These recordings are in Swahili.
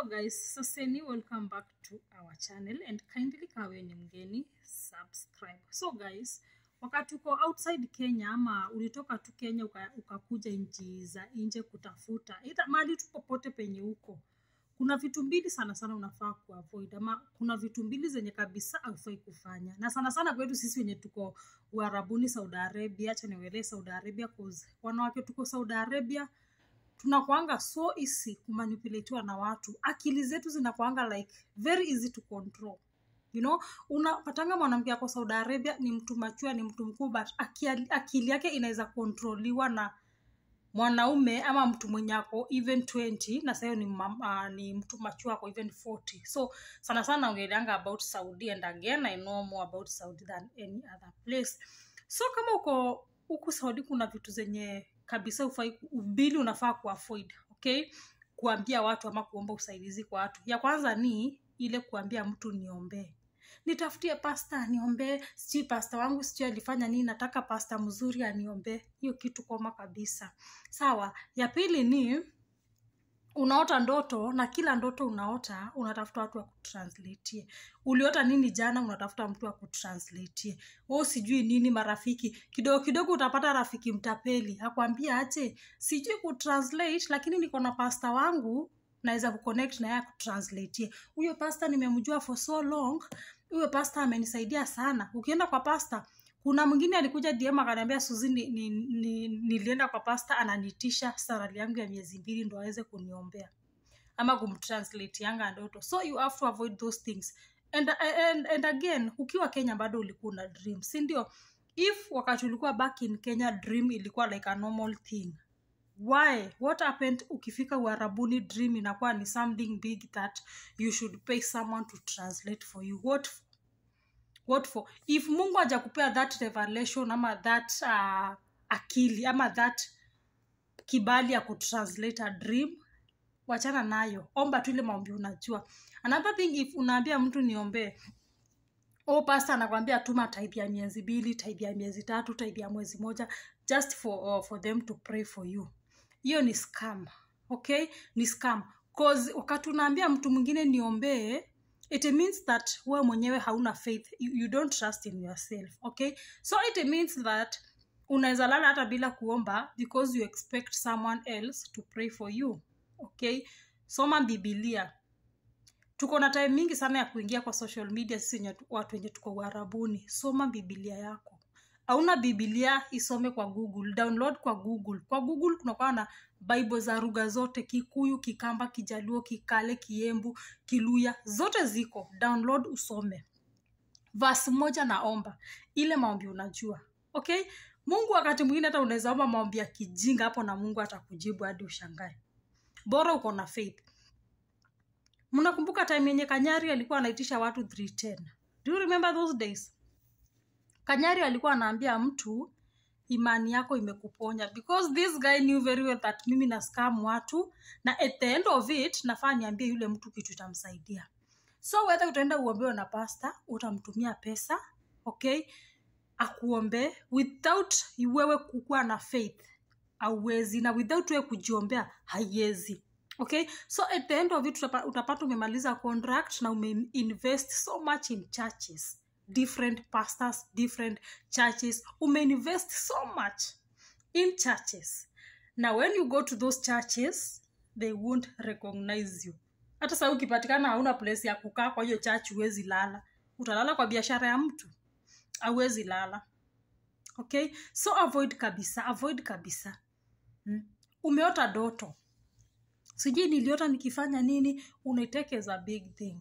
hello guys saseni welcome back to our channel and kindly kawe ni mgeni subscribe so guys wakati uko outside kenya ama ulitoka tu kenya uka- ukakuja nchi za nje kutafuta ita mali tu popote penye huko kuna vitu mbili sana sana unafaa kuavoid ama kuna vitu mbili zenye kabisa haufai kufanya na sana sana kwetu sisi wenye tuko uarabuni saudi arabia acha niwelee saudi arabia 'cause wanawake tuko saudi arabia tunakwanga so easy kumanipulatiwa na watu akili zetu zinakwanga like very easy to control you know unapatanga mwanamke ako saudi arabia ni mtu machua ni mtu mkuu but akili, akili yake inaweza kontroliwa na mwanaume ama mtu mwenye ako even 20 na sahiyo ni, mam- uh, ni mtu machua ako even 40 so sana sana naongeleanga about saudi and again i know more about saudi than any other place so kama uko huku saudi kuna vitu zenye kabisa ufai ubili unafaa kuavoid okay kuambia watu ama kuomba usaidizi kwa watu ya kwanza ni ile kuambia mtu niombee nitafutie pasta aniombee sijui pasta wangu sijui alifanya nini nataka pasta mzuri aniombee hiyo kitu koma kabisa sawa ya pili ni unaota ndoto na kila ndoto unaota unatafuta watu wa kutranslatie uliota nini jana unatafuta mtu wa kutranslatie o sijui nini marafiki kidogo kidogo utapata rafiki mtapeli akwambia ache sijui kutranslate lakini niko na pasta wangu naweza kuconnect na yeye akutranslatie huyo pasta nimemjua for so long huyo pasta amenisaidia sana ukienda kwa pasta kuna mwingine alikuja dm akaniambia suzi ni, ni, ni, nilienda kwa pasta ananitisha sarali yangu ya miezi mbili ndo aweze kuniombea ama kumtranslate yanga ndoto so you have to avoid those things and, and, and again ukiwa kenya bado ulikuwa una dream si ndio if wakati ulikuwa back in kenya dream ilikuwa like a normal thing why what happened ukifika uarabuni dream inakuwa ni something big that you should pay someone to translate for you what for? what for if mungu hajakupea that revelation ama that uh, akili ama that kibali ya kutranslate a dream wachana nayo omba tu ile maombi unajua another thing if unaambia mtu niombee o pasta anakwambia tuma type ya miezi mbili type ya miezi tatu type ya mwezi moja just for, uh, for them to pray for you hiyo ni scam okay ni scam cause wakati unaambia mtu mwingine niombee it means that wewe mwenyewe hauna faith you, you don't trust in yourself okay so it means that unaweza lala hata bila kuomba because you expect someone else to pray for you okay soma bibilia tuko na time mingi sana ya kuingia kwa social media sisi wenye- watu wenye tuko uharabuni soma bibilia yako hauna bibilia isome kwa google download kwa google kwa google kunakuwa na bible za lugha zote kikuyu kikamba kijaluo kikale kiembu kiluya zote ziko download usome vas moja naomba ile maombi unajua okay mungu wakati mwingine hata unaweza omba maombi ya kijinga hapo na mungu atakujibu hadi ushangae bora uko na faith mnakumbuka time yenye kanyari alikuwa anaitisha watu 310 do you remember those days kanyari alikuwa anaambia mtu imani yako imekuponya because this guy knew very well that mimi na scam watu na at the end of it nafaa niambie yule mtu kitu itamsaidia so whether utaenda uombewe na pasta utamtumia pesa okay akuombe without wewe kukuwa na faith auwezi na without wewe kujiombea haiwezi okay so at the end of it utapa- utapata umemaliza contract na umeinvest so much in churches different pastors different churches umeinvest so much in churches na when you go to those churches they won't recognize you hata saa ukipatikana hauna place ya kukaa kwa hiyo church huwezi lala utalala kwa biashara ya mtu auwezi lala okay so avoid kabisa avoid kabisa hmm? umeota doto sijui niliota nikifanya nini unaitekeza big thing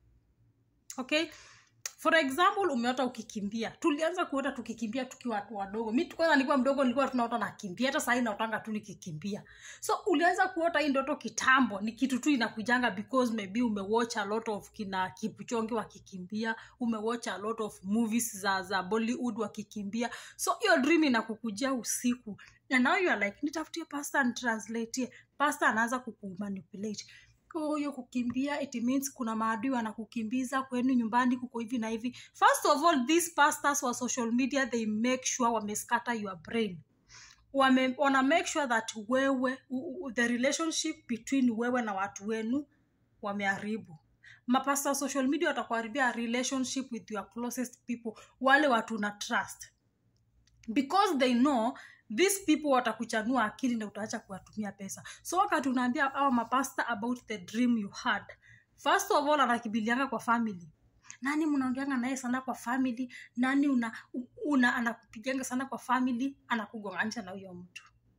okay for example umeota ukikimbia tulianza kuota tukikimbia tukiwa watu wadogo mi tu- kwanza nilikuwa mdogo nilikuwa tunaota nakimbia hata sahii naotanga tu nikikimbia so ulianza kuota hii ndoto kitambo ni kitu tu inakujanga because maybe umewatch a lot of kina kipuchongi wakikimbia umewatch a lot of movies za za bollywood wakikimbia so hiyo dream inakukujia usiku and now you are like nitafutie pasta nitranslatie pasta anaanza kukumanipulate Oh, hiyo kukimbia it means kuna maadui wanakukimbiza kwenu nyumbani kuko hivi na hivi first of all these pastors wa social media they make sure wamescatter your brain wame, wana make sure that wewe u, u, the relationship between wewe na watu wenu wameharibu mapasta wa social media watakuharibia relationship with your closest people wale watu na trust because they know these people watakuchanua akili na utaacha kuwatumia pesa so wakati unaambia awa mapasta about the dream you had first of all anakibilianga kwa family nani mnaongeanga naye sana kwa family nani una, una anakupiganga sana kwa family anakugonganisha na huyo mtu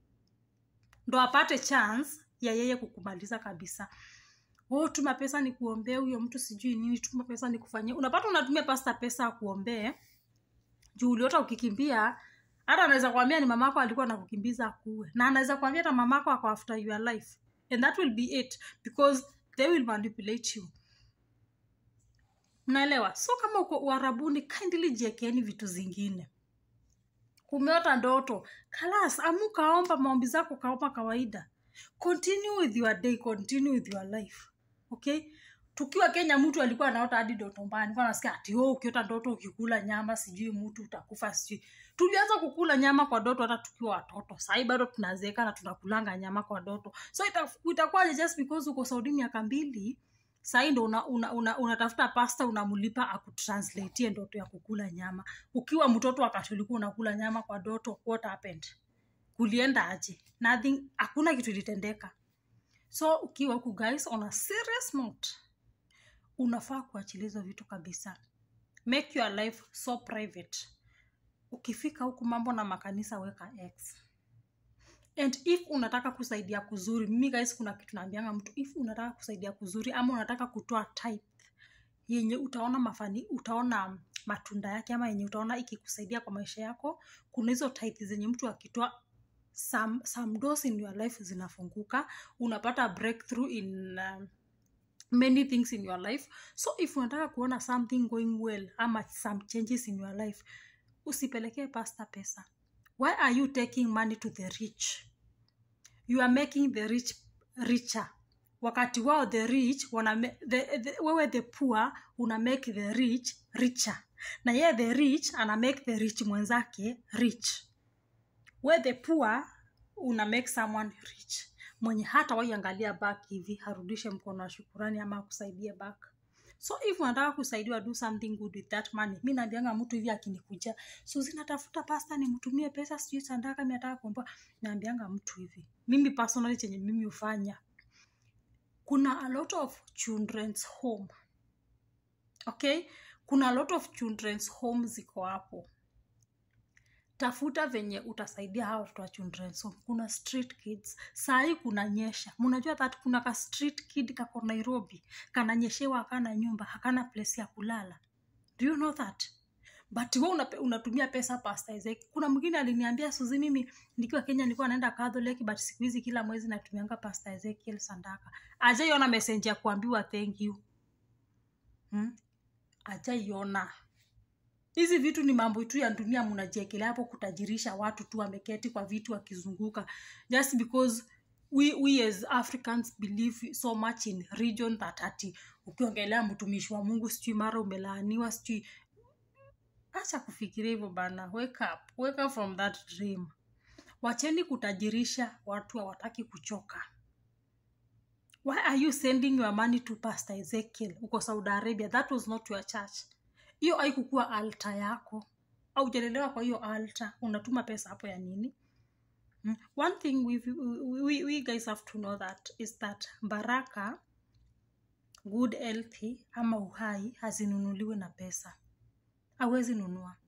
ndo apate chance ya yeye kukumaliza kabisa oh, tuma pesa ni kuombee huyo mtu sijui nini tuma pesa ni kufanyia unapata unatumia pasta pesa akuombee juu uliota ukikimbia hata anaweza kuambia ni mamako alikuwa anakukimbiza akuue na anaweza kuambia hata mamako ako after your life and that will be it because they will manipulate you mnaelewa so kama uko uharabuni kindly jiekeni vitu zingine umeota ndoto kalas amuka omba maombi zako kaomba kawaida continue with your day continue with your life okay tukiwa kenya mtu alikuwa anaota hadi ndoto mbaya nilikuwa nasikia ati oh, ukiota ndoto ukikula nyama sijui mtu utakufa sijui tulianza kukula nyama kwa doto hata tukiwa watoto sahii bado tunazeeka na tunakulanga nyama kwa doto so ita- itakuwaje just because uko saudi miaka mbili sahii ndo unatafuta una, una, unatafuta pasta unamlipa akutranslatie ndoto ya kukula nyama ukiwa mtoto wakati ulikuwa unakula nyama kwa doto what happened kulienda aje nothing hakuna kitu ilitendeka so ukiwa huku guys on a serious note unafaa kuachilia hizo vitu kabisa make your life so private ukifika huku mambo na makanisa weka x and if unataka kusaidia kuzuri mimi guys kuna kitu naambianga mtu if unataka kusaidia kuzuri ama unataka kutoa type yenye utaona mafani utaona matunda yake ama yenye utaona ikikusaidia kwa maisha yako kuna hizo type zenye mtu akitoa some, some doors in your life zinafunguka unapata breakthrough in um, many things in your life so if unataka kuona something going well ama some changes in your life usipelekee pasta pesa why are you taking money to the rich you are making the rich richer wakati wao the rich wana ma- the, the, wewe the poor una make the rich richer na yeye the rich ana make the rich mwenzake rich we the poor una make someone rich mwenye hata waiangalia back hivi harudishe mkono wa shukurani ama akusaidie back so if unataka kusaidiwa do something good with that money mi naambianga mtu hivi akinikuja suzi natafuta pasta nimtumie pesa sijui sandaka mi nataka kuomba naambianga mtu hivi mimi personally chenye mimi hufanya kuna a lot of children's home okay kuna a lot of children's home ziko hapo tafuta venye utasaidia hawa watoto wa children's home kuna street kids sahii kuna nyesha mnajua that kuna ka street kid kako nairobi kananyeshewa akana nyumba hakana place ya kulala do you know that but we unape- unatumia pesa pasta Isaac. kuna mwingine aliniambia suzi mimi nikiwa kenya nilikuwa naenda catholic but siku hizi kila mwezi natumianga pasta ezekiel sandaka ajaiona message ya kuambiwa thank you hmm? ajaiona hizi vitu ni mambo tu ya dunia mnajiekelea hapo kutajirisha watu tu wameketi kwa vitu wakizunguka just because we, we as africans believe so much in region that ati ukiongelea mtumishi wa mungu sijui mara umelaaniwa sijui acha kufikiria hivyo bana wake up wake up from that dream wacheni kutajirisha watu hawataki kuchoka why are you sending your money to pastor ezekiel uko saudi arabia that was not your church hiyo haikukuwa alta yako au jalelewa kwa hiyo alta unatuma pesa hapo ya nini Mm. one thing we, we, we guys have to know that is that baraka good healthy ama uhai hazinunuliwi na pesa hawezi nunua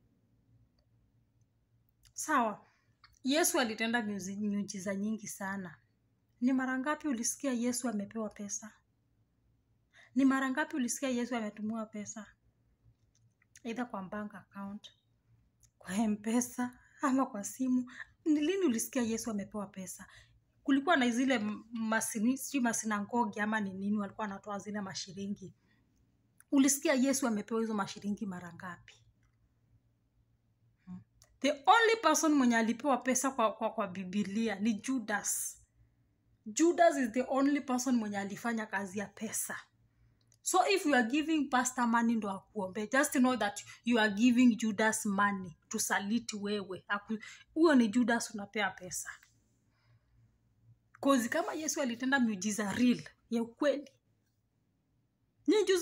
sawa yesu alitenda miuzi- miujiza nyingi sana ni mara ngapi ulisikia yesu amepewa pesa ni mara ngapi ulisikia yesu ametumiwa pesa eidha kwa bank account kwa mpesa ama kwa simu ni lini ulisikia yesu amepewa pesa kulikuwa na zile m- masini sijui masinagogi ama ni nini walikuwa wanatoa zile mashiringi ulisikia yesu amepewa hizo mashiringi mara ngapi Hmm. the only person mwenye alipewa pesa kwa, kwa, kwa bibilia ni judas judas is the only person mwenye alifanya kazi ya pesa so if you are giving pastor money ndo akuombe just know that you are giving judas money tusaliti wewe Aku- huyo ni judas unapea pesa kozi kama yesu alitenda miujiza real ya ukweli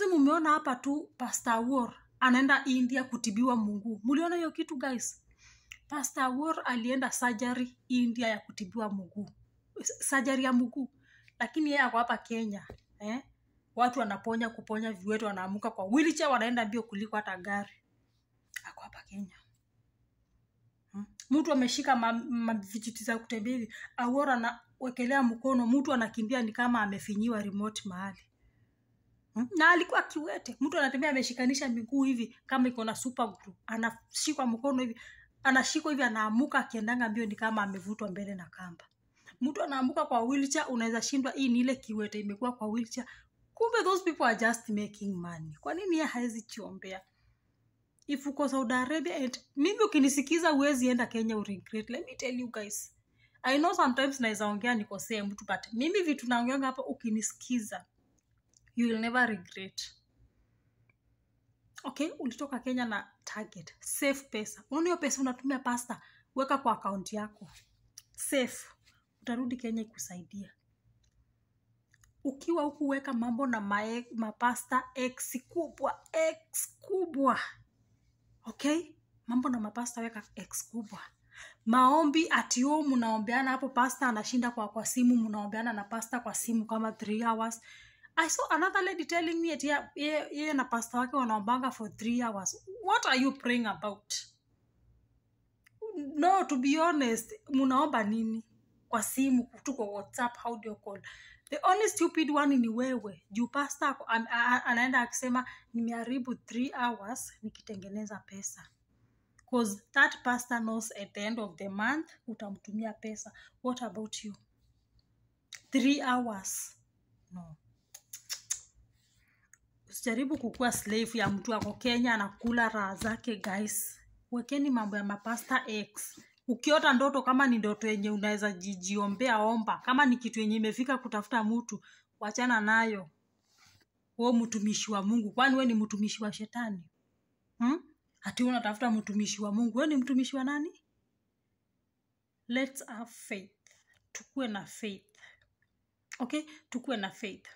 juzi mumeona hapa tu pastor war anaenda india kutibiwa munguu muliona hiyo kitu guys pastor war alienda surgery india ya kutibiwa mguu surgery ya mguu lakini yeye ako hapa kenya eh? watu wanaponya kuponya viwete wanaamuka kwa wheelchair wanaenda mbio kuliko hata gari ako hapa kenya Hmm. mtu ameshika ma- ma- vijiti za kutembea hivi awora anawekelea mkono mtu anakimbia ni kama amefinyiwa remote mahali Hmm. na alikuwa kiwete mtu anatembea ameshikanisha miguu hivi kama iko na super glue anashikwa mkono hivi anashikwa hivi anaamuka akiendanga mbio ni kama amevutwa mbele na kamba mtu anaamuka kwa wheelchair unaweza shindwa hii ni ile kiwete imekuwa kwa wheelchair kumbe those people are just making money kwa nini ye hawezi chiombea if uko saudi arabia and mimi ukinisikiza uwezi enda kenya uregret let me tell you guys i know sometimes naweza ongea nikosee mtu but mimi vitu naongeanga hapa ukinisikiza you will never regret okay ulitoka kenya na target save pesa unaona hiyo pesa unatumia pasta weka kwa akaunti yako safe utarudi kenya ikusaidia ukiwa huku weka mambo na mae, mapasta x kubwa x kubwa okay mambo na mapasta weka x kubwa maombi atio mnaombeana hapo pasta anashinda kwa kwa simu mnaombeana na pasta kwa simu kama three hours i saw another lady telling me ati ye- ye- yeye na pasta wake wanaombanga for three hours what are you praying about no to be honest mnaomba nini kwa simu tu kwa whatsapp audio call the only stupid one ni wewe juu pasta ako- an- a- anaenda akisema nimeharibu three hours nikitengeneza pesa cause that pastor knows at the end of the month utamtumia pesa what about you three hours no usijaribu kukuwa slave ya mtu ako kenya anakula raha zake guys wekeni mambo ya mapasta x ukiota ndoto kama ni ndoto yenye unaweza jijiombea omba kama ni kitu yenye imefika kutafuta mtu wachana nayo wo mtumishi wa mungu kwani we ni mtumishi wa shetani hmm? hati wewe unatafuta mtumishi wa mungu we ni mtumishi wa nani let's have faith tukuwe na faith okay tukuwe na faith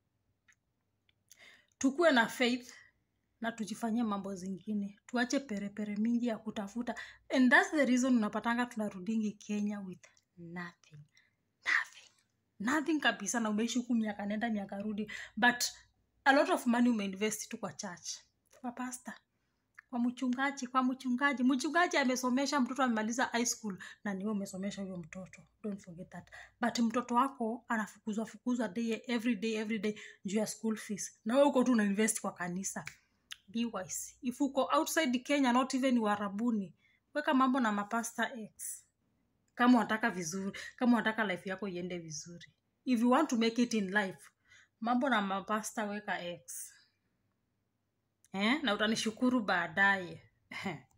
tukuwe na faith na tujifanyie mambo zingine tuache perepere mingi ya kutafuta and thats the reason unapatanga tunarudingi kenya with nothing nothing nothing kabisa na umeishi huku miaka nenda miaka rudi but a lot of money umeinvest tu kwa church kwa pasta kwa mchungaji kwa mchungaji mchungaji amesomesha mtoto amemaliza high school na niwe umesomesha huyo mtoto don't forget that but mtoto wako anafukuzwa fukuzwa day every day every day juu ya school fees na wewe uko tu unainvest kwa kanisa be wise if uko outside kenya not even warabuni weka mambo na mapasta x kama unataka vizuri kama unataka life yako iende vizuri if you want to make it in life mambo na mapasta weka x eh? na utanishukuru baadaye